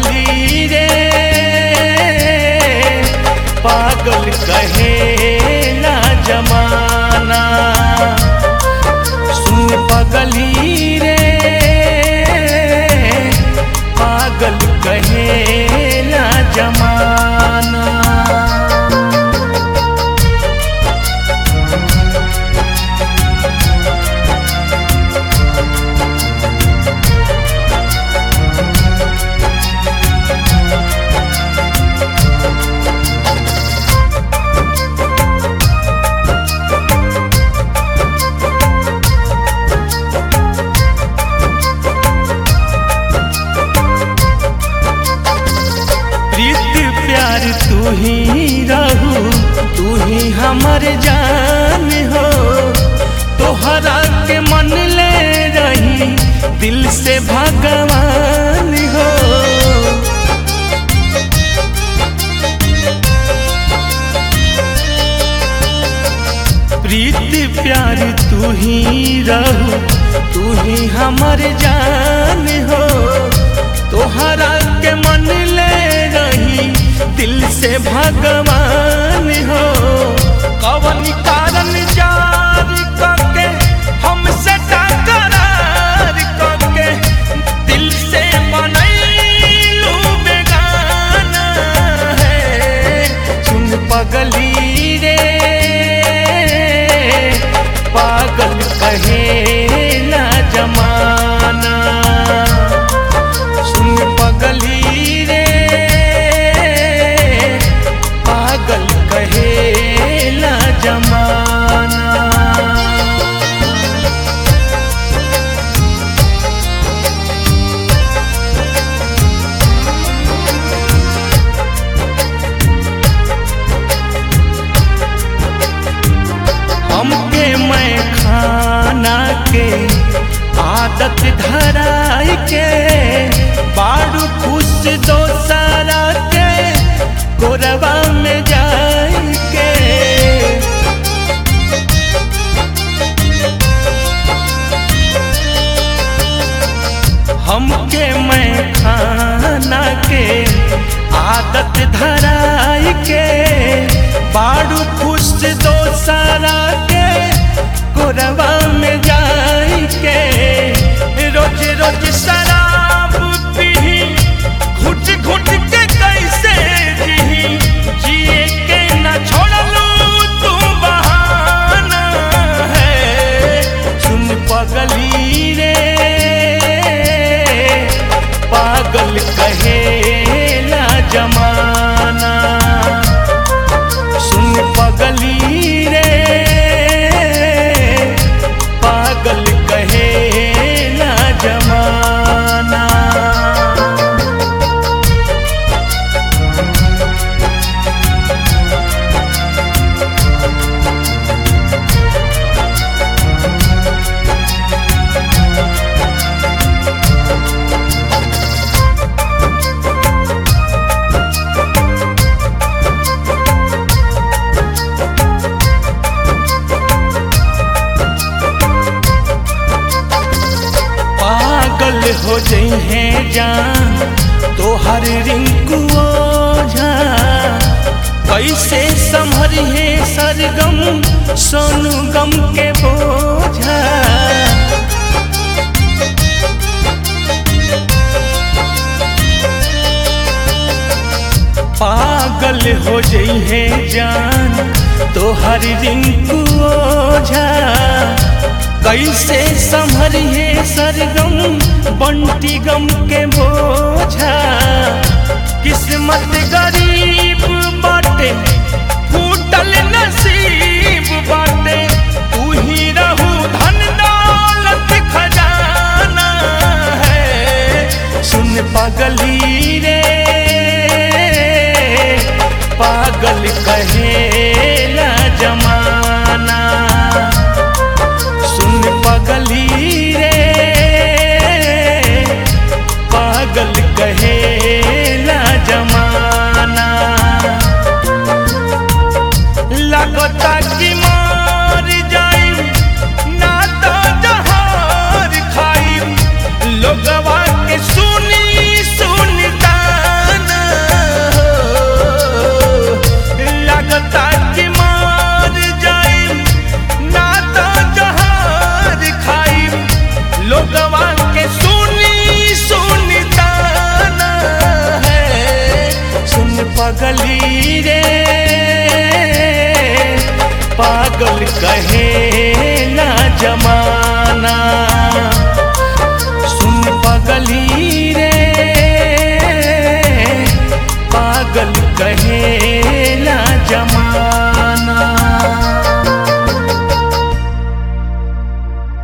पगली रे पागल कहे ना जमाना सुन पगली रे पागल कहे ना जमाना प्रीत प्यार तू ही रहू तू ही हमर जान हो तोहरा के मन ले रही दिल से भगवान हो प्रीत प्यार तू ही रहू तू ही हमर जान हो तोहरा के मन ले रही दिल से भगवान हो कवन कारण जार करके हमसे टकरार करके दिल से बनैलू बेगाना है सुन पगली रे पागल कहे ना जमाना सुन पगली रे पागल कहे ना जमाना हमके मैं खाना के आदत धराई के बाड़ू खुश दोसरा के गोरबा में जाई के हमके मैं खाना के आदत धराई के बाड़ू खुश दोसरा के गोरबा में जाई के रोज रोज शराब पी घुट घुट के कैसे जी जिए के न छोड़लू तू बहाना है सुन पगली रे पागल कहे ना जमाना सुन पगली रे पागल कहे ना जमाना पागल हो जइहे जान तोहर रिंकू ओझा कैसे संभरिहे सरगम सोनू गम के बोझा पागल हो जइहे जान तोहर रिंकू ओझा कैसे संभरिहे सरगम बंटी गम के बोझा किस्मत गरीब बाटे फूटल नसीब बाटे तू ही रहू धन दौलत खजाना है सुन पगली रे पागल कहेला जमाना सुन पगली रे पागल कहेला जमाना लगता कि मार जाई ना तो जहार खाई लोगवा के सुनी सुनता कहे